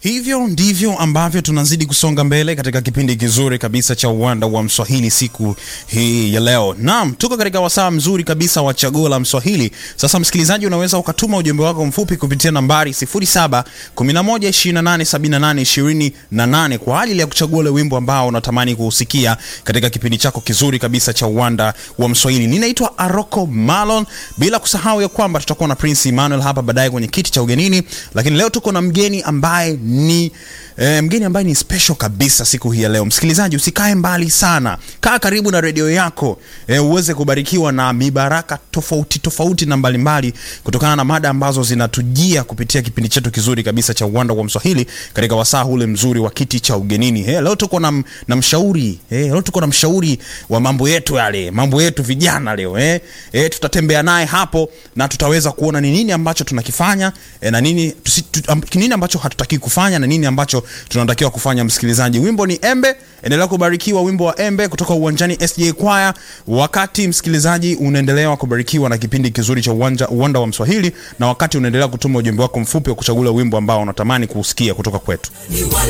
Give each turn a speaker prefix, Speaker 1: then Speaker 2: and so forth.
Speaker 1: Hivyo ndivyo ambavyo tunazidi kusonga mbele katika kipindi kizuri kabisa cha uwanda wa Mswahili siku hii ya leo. Naam, tuko katika wasaa mzuri kabisa wa chaguo la Mswahili. Sasa msikilizaji, unaweza ukatuma ujumbe wako mfupi kupitia nambari 0711287828 kwa ajili ya kuchagua ule wimbo ambao unatamani kuusikia katika kipindi chako kizuri kabisa cha uwanda wa Mswahili. Ninaitwa Aroko Malon, bila kusahau ya kwamba tutakuwa na Prince Emmanuel hapa baadaye kwenye kiti cha ugenini, lakini leo tuko na mgeni ambaye ni e, mgeni ambaye ni special kabisa siku hii ya leo. Msikilizaji, usikae mbali sana, kaa karibu na redio yako e, uweze kubarikiwa na mibaraka tofauti tofauti na mbalimbali kutokana na mada ambazo zinatujia kupitia kipindi chetu kizuri kabisa cha uwanda wa Mswahili katika wasaa ule mzuri wa kiti cha ugenini. He, leo tuko na, na mshauri he, leo tuko na mshauri wa mambo yetu yale mambo yetu vijana leo he. He, tutatembea naye hapo na tutaweza kuona ni nini ambacho tunakifanya e, na nini, tusi, tu, am, nini ambacho hatutaki kufanya na nini ambacho tunatakiwa kufanya. Msikilizaji, wimbo ni Embe. Endelea kubarikiwa wimbo wa Embe kutoka uwanjani SJ Choir, wakati msikilizaji unaendelea kubarikiwa na kipindi kizuri cha uwanja uwanda wa Mswahili, na wakati unaendelea kutuma ujumbe wako mfupi wa kuchagua wimbo ambao unatamani kuusikia kutoka kwetu.